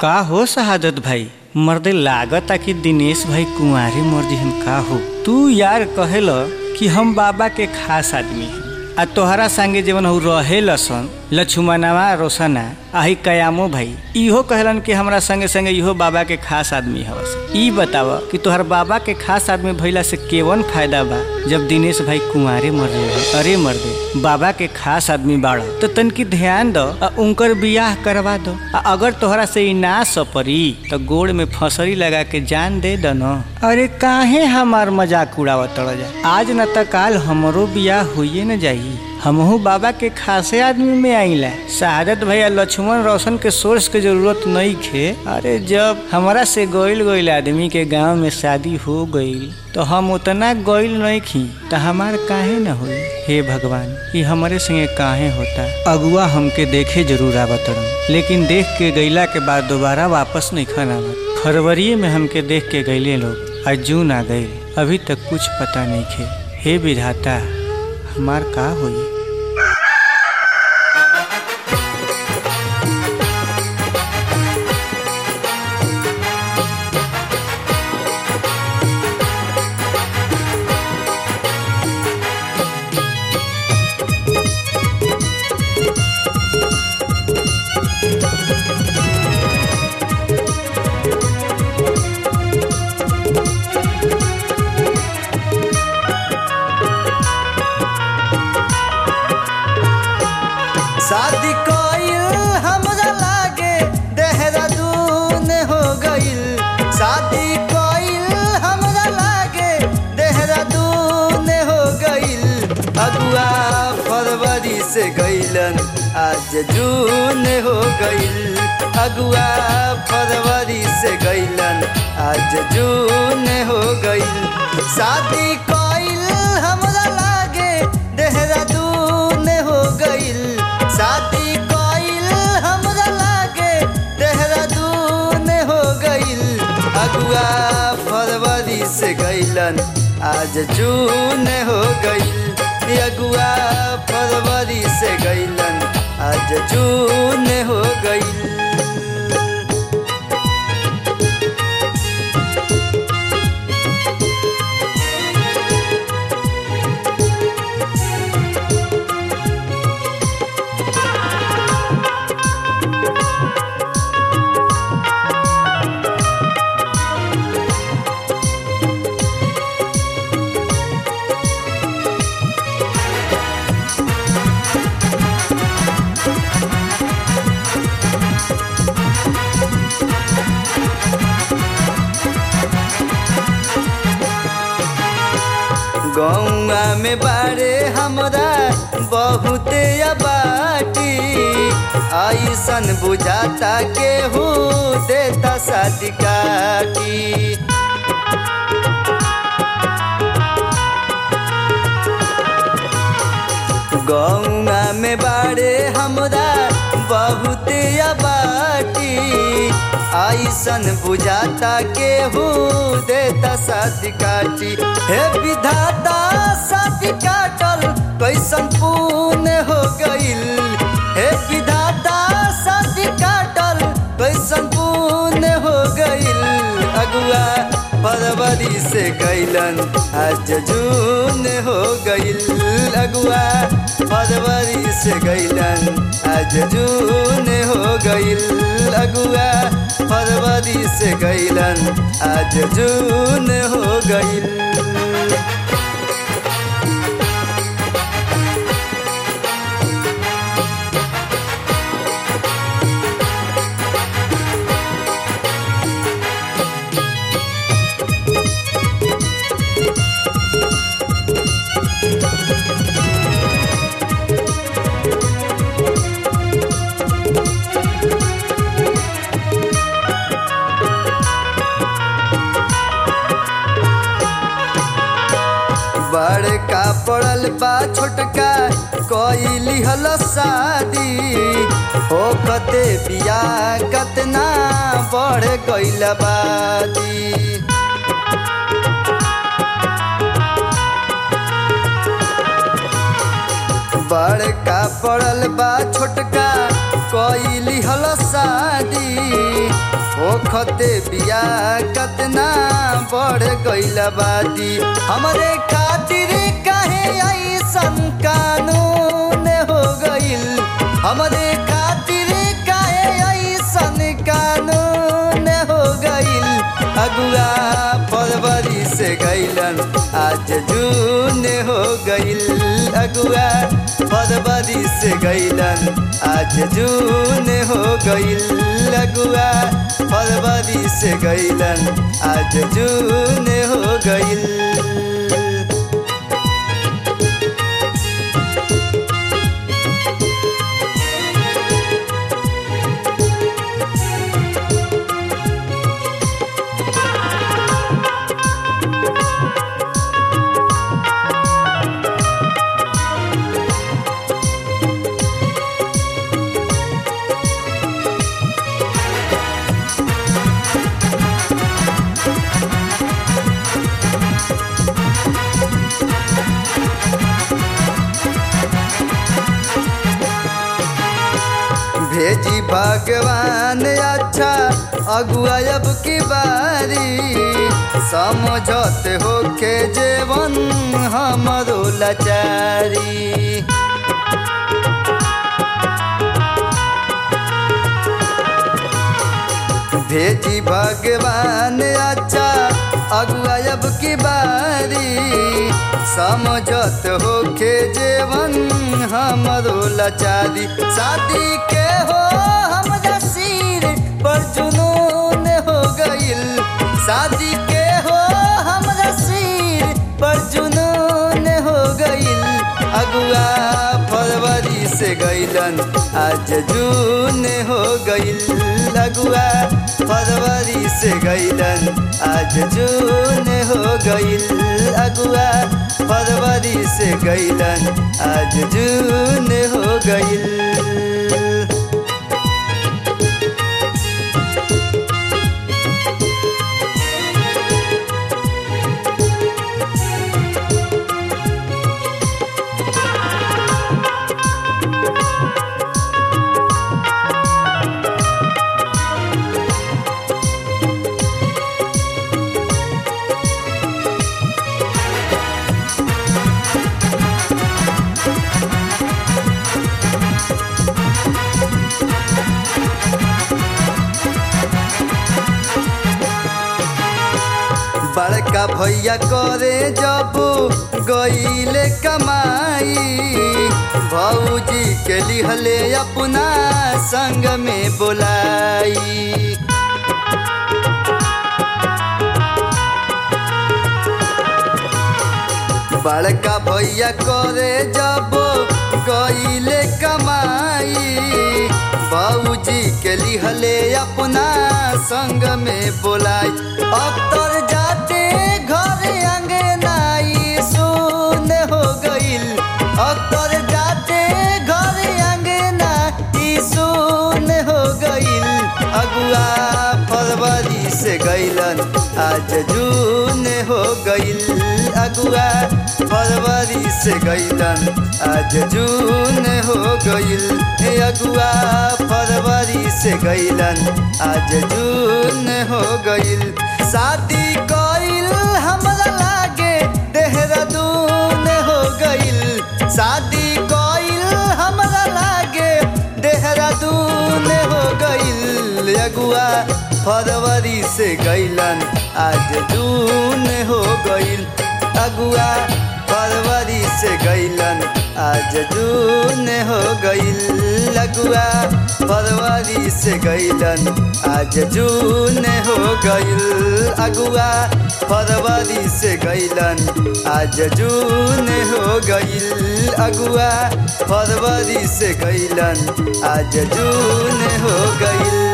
का हो शहादत भाई मर्दे लागता कि दिनेश भाई कुंवारी मर्जी हम का हो तू यार कहेल कि हम बाबा के खास आदमी हैं आ तोहरा संगे जीवन हो रहे लसन लक्ष्मणवा रोशना आही कयामो भाई इहो कहलन कि हमरा संगे संगे इहो बाबा के खास आदमी हवस ई बताव कि तोहर बाबा के खास आदमी भइला से केवन फायदा बा जब दिनेश भाई कुंवारे मर रहे अरे मर्दे बाबा के खास आदमी बाड़ तो तनकी ध्यान दो आ उनकर बियाह करवा दो आ अगर तोहरा से ई ना सपरी तो गोड़ में फसरी लगा के जान दे दो न अरे काहे हमार मजाक उड़ावत जा आज न त काल हमरो बियाह होइए न जाई हमहू बाबा के खासे आदमी में आईला शहादत भैया लक्ष्मण रोशन के सोर्स के जरूरत नहीं खे अरे जब हमारा से गोइल गोइल आदमी के गांव में शादी हो गईल तो हम उतना गोइल नहीं खी तो हमार काहे न होई हे भगवान ये हमारे संगे काहे होता अगुआ हमके देखे जरूर आवत रहन लेकिन देख के गईला के बाद दोबारा वापस नहीं खन आवत फरवरी में हमके देख के गईले लोग आज जून आ गई अभी तक कुछ पता नहीं खे हे विधाता हमार का होई शादी कइल हमरा लागे देहरादून हो गइल शादी कइल हमरा लागे देहरादून हो गइल अगुआ फरवरी से गइलन आज जून हो गइल अगुआ फरवरी से गइलन आज जून हो गइल शादी कइल हमरा लागे देहरादून हो गइल शादी कइल हमरा लागे देहरादून हो गइल अगुआ फरवरी से गइलन आज जून हो गइल अगुआ फरवरी से गइलन आज जून हो गइल गौआ में बारे हमरा बहुते बाटी ऐसन बुझाता केहू देता शादी काटी गौआ में बारे हमरा बहुते बाटी ऐसन बुझाता केहू देता शादी काटी हे विधाता शादी काटल कैसन पुण्य हो गइल हे विधाता शादी काटल कैसन पुण्य हो गइल अगुआ फरवरी से गइलन आज जून हो गइल अगुआ फरवरी से गइलन आज जून हो गइल अगुआ फरवरी से गइलन आज जून हो गइल बड़का पड़ल बा छोटका कइली हल शादी हो कते बिया कतना बढ़ गइल बादी बड़का पड़ल बा छोटका कैली हल शादी होखते बिया कतना बढ़ गईल बादी हमरे खातिर काहे ऐसन कानून हो गईल हमरे खातिर काहे ऐसन कानून हो गईल अगुआ फरवरी से गईलन आज जून हो गईल अगुआ फरवरी से गईलन आज जून हो गईल अगुआ फरवरी से गईलन आज जून हो गईल भेजी भगवान अच्छा अगुआ अब की बारी समझत होके जेवन हमरो लाचारी भेजी भगवान अच्छा अगुआ अब की बारी समझत होके जेवन हमरो लाचारी शादी के हो हमरा सिर पर जुनून हो गईल शादी के हो हमरा सिर पर जुनून हो गईल अगुआ फरवरी से गईलन आज जून हो गईल अगुआ फरवरी से गईलन आज जून हो गईल अगुआ फरवरी से गईलन आज जून हो गईल बड़का भैया करे जब गईले कमाई भौजी के लिहले अपना संग में बोलाई बड़का भैया करे जब गईले कमाई बाबूजी के लिहले अपना संग में बोलाई अक्तर जाते घर अंगनाई सुन हो गईल अक्तर जाते घर अंगना ई सुन हो गईल अगुआ फरवरी से गईलन आज जून हो गईल अगुआ फरवरी से गईलन आज जून हो गईल हे अगुआ फरवरी से गईलन आज जून हो गईल शादी कईल हमरा लागे देहरादून हो गईल शादी कईल हमरा लागे देहरादून हो गईल अगुआ फरवरी से गईलन आज जून हो गईल अगुआ फरवरी से गईलन आज जून हो गईल अगुआ फरवरी से गईलन आज जून हो गईल अगुआ फरवरी से गईलन आज जून हो गईल अगुआ फरवरी से गईलन आज जून हो गईल